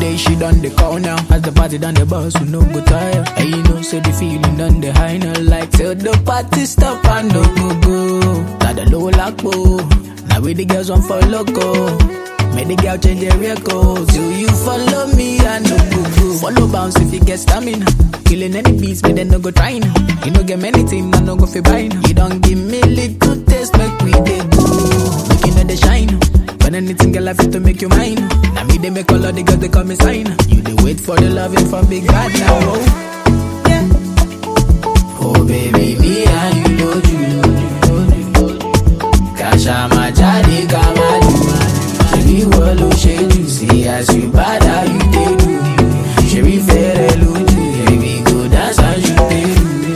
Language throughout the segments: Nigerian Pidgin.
day she done the call now. As the party done the bus, we no go tire. And you know, say the feeling done the high now. Like till the party stop and no go go. Got the low lock Now we the girls want for loco. Make the girl change their record. Do you follow me? I no go go. Follow bounce if you get stamina. Killing any beats, but then no go trying. You no get many things, I no go fi buying. You don't give me little taste, make we dey go. Make you know the shine. When anything girl I fit to make you mine. Now me they make all of the girls they call me sign. You they wait for the loving from big bad now. Oh, yeah. oh baby, me and you know you. Kasha majadi kamadu. Shebi wolo sheju. See as you bad how you dey do. Shebi fere luju. Baby go dance as you dey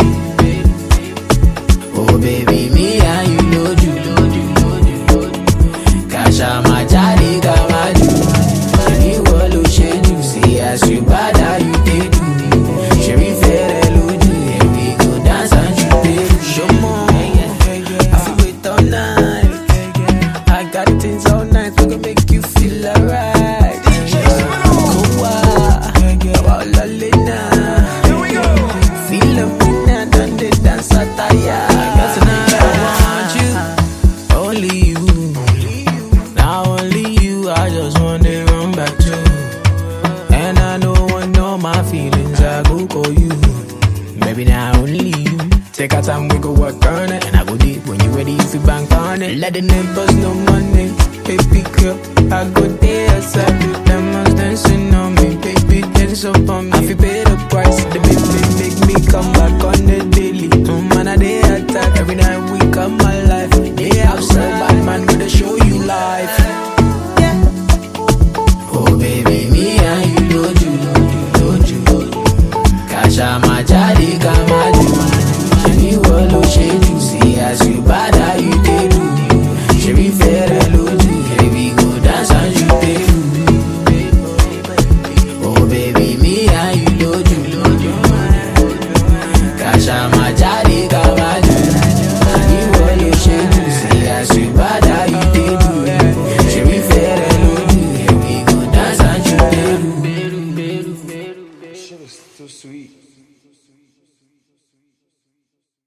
do. Oh baby, me and you know you. Kasha majadi kamadu. Shebi wolo sheju. See as you bad how you dey do. Shebi fere luju. Baby go dance as you dey do. Show more. I feel wait all night. I got things all night, we gon' make you feel alright. Kowa, about Lalina. Feel the winner, done the dance attire. Cause tonight I want you, only you. Now only you, I just want to run back to. And I know when all my feelings, I go call you. Maybe now only you. Take our time, we go work on it. And I go deep when you ready, if you bank on it. Let the neighbors know money. Baby girl, I go there, outside with them ones dancing on me. Baby, dance up on me. I feel pay the price. The baby make me come back on the daily. Mm, man, I day attack. Every night we come my